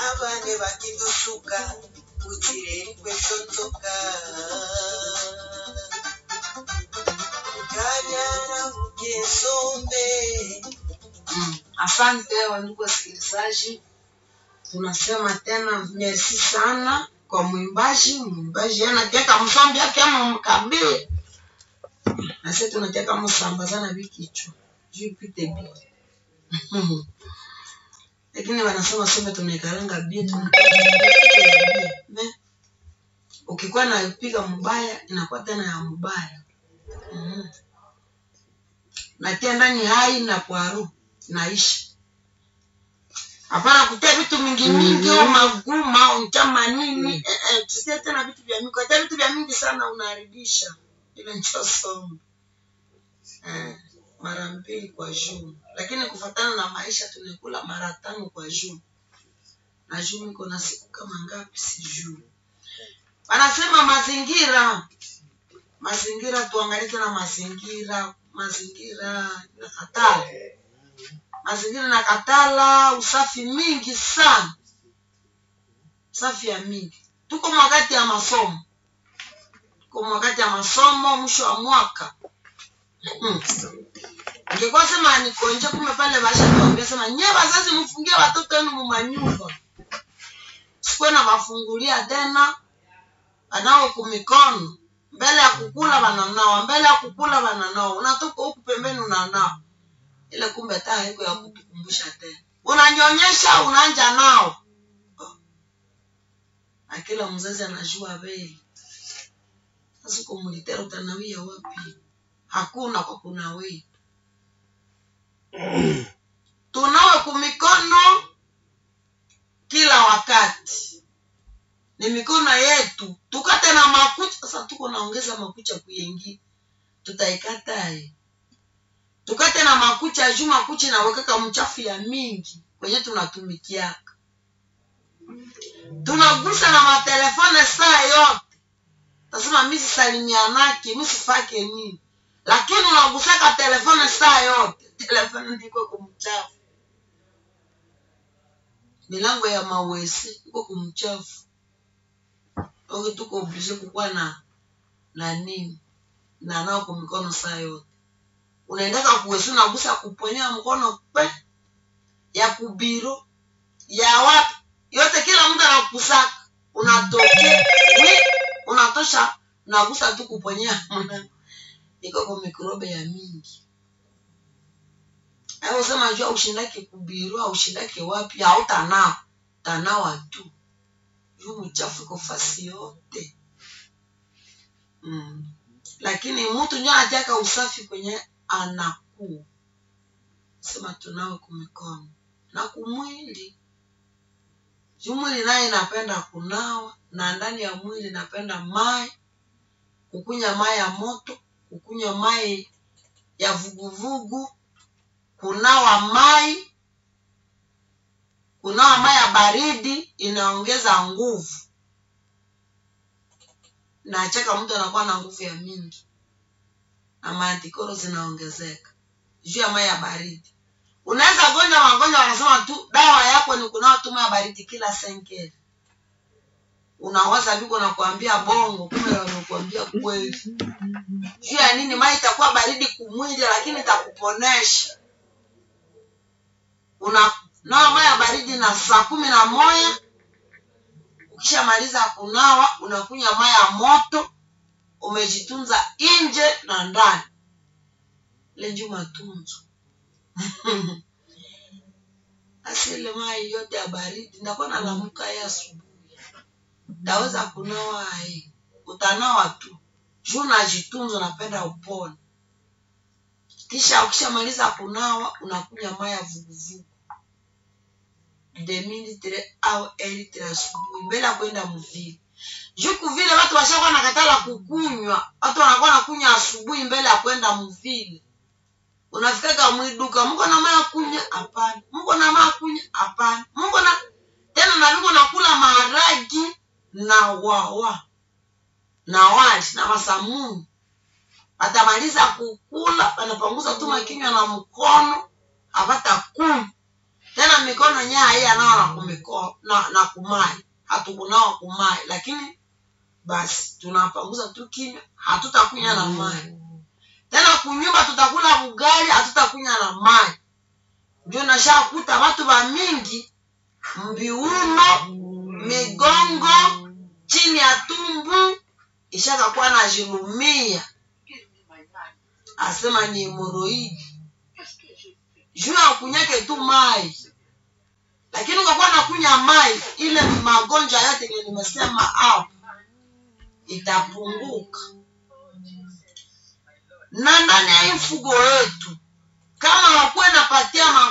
abane bakidusuka kutireri kwesonzoka kabyara bugesombe Mm. Asante wandugu wasikilizaji, tunasema tena merci sana kwa mwimbaji. Mwimbaji anateka msambi yake ama mkabili, na sisi tunateka msambazana vikichwa juu ipite bi lakini wanasema sembe tunaikaranga bia tunaikaranga ukikuwa naipiga mbaya inakuwa tena ya mbaya mm natia ndani hai na kwaru naisha hapana kutia vitu mingi mingi au maguma au mchama nini eh, eh, tusie tena vitu vya mingi kutia vitu vya mingi sana unaharibisha ile ncho somo eh, mara mbili kwa juu lakini kufatana na maisha tunakula mara tano kwa juu na juu niko na siku kama ngapi sijui wanasema mazingira mazingira tuangalie tena mazingira mazingira na katala mazingira na katala usafi mingi sana usafi ya mingi tuko mwakati ya masomo tuko mwakati ya masomo mwisho wa mwaka hmm. ingekuwa sema nikonje kume pale basha tuambia sema nye wazazi mfungie watoto wenu mumanyumba sikuwe na wafungulia tena anao kumikono mbele ya kukula wananawa mbele ya kukula wananawa unatoka huku pembeni unanawa ile kumbe taa haiko ya kutukumbusha tena unanyonyesha unanja nao na kila mzazi anajua bei sasa uko mulitera utanawia wapi hakuna kwa kunawia tunawe kumikono kila wakati ni mikono yetu tukate na makucha sasa tuko naongeza makucha kuyengi tutaikatae tukate na makucha juu makucha inawekeka mchafu ya mingi kwenye tunatumikiaka tunagusa na matelefone saa yote tasema mi sisalimianake mi sifake nini lakini unagusaka telefone saa yote telefone ndiko kumchafu milango ya mawesi iko kumchafu oke tuko oblige kukuwa na na nini na nao kwa mikono saa yote unaendaka kuwesi unagusa kuponyea mkono pe ya kubiro ya wapi yote kila mtu anakusaka unatokea wi unatosha unagusa tu kuponyea mlango iko kwa mikrobe ya mingi au sema jua ushindake kubiru au ushindake wapi hautanawa tanawa tu juu mchafu iko fasi yote mm. lakini mtu njo anataka usafi kwenye anakuu sema tunawe kumikono na kumwili juu mwili naye inapenda kunawa na ndani ya mwili inapenda mai kukunya mai ya moto kukunywa mai ya vuguvugu kunawa mai kunawa mai ya baridi inaongeza nguvu nacheka mtu anakuwa na nguvu ya mingi na maantikoro zinaongezeka juu ya mai ya baridi unaweza gonjwa magonjwa wanasema tu dawa yako ni kunawa tu mai ya baridi kila senkeli unawaza viko nakuambia bongo kumbe wanakuambia kweli juu ya nini mai itakuwa baridi kumwili lakini itakuponesha una nawa mai ya baridi na saa kumi na moja ukishamaliza kunawa unakunywa mai ya moto umejitunza nje na ndani lenju matunzo asile mai yote ya baridi ndakuwa nalamuka ye asubuhi ndaweza kunawa ai utanawa tu juu najitunza napenda upone kisha ukishamaliza kunawa unakunywa mai ya vuguvugu demilitre au elitre asubuhi mbele ya kwenda mvile juu kuvile watu washakuwa nakatala kukunywa watu wanakuwa nakunywa asubuhi mbele ya kwenda mvile unafikaga mwiduka mko na maya kunya hapana mko na maya kunya hapana mko na tena na viko nakula maharagi na wawa na wali na masamuni atamaliza kukula anapanguza tu makinywa na mkono apata kumi tena mikono yenyewe haiyanawa na kumiko na, na kumai hatukunawa kumai lakini basi tunapanguza tu kinywa hatutakunya na mai tena kunyumba tutakula ugali hatutakunya na mai ndio nashakuta watu wa mingi mbiuno migongo chini ya tumbu ishakakuwa na jilumia asema ni hemoroidi juu ya kunyake tu mai lakini ukakuwa nakunya mai ile magonjwa yote yenye nimesema hapo itapunguka na ndani ya hii mfugo wetu kama wakuwe napatia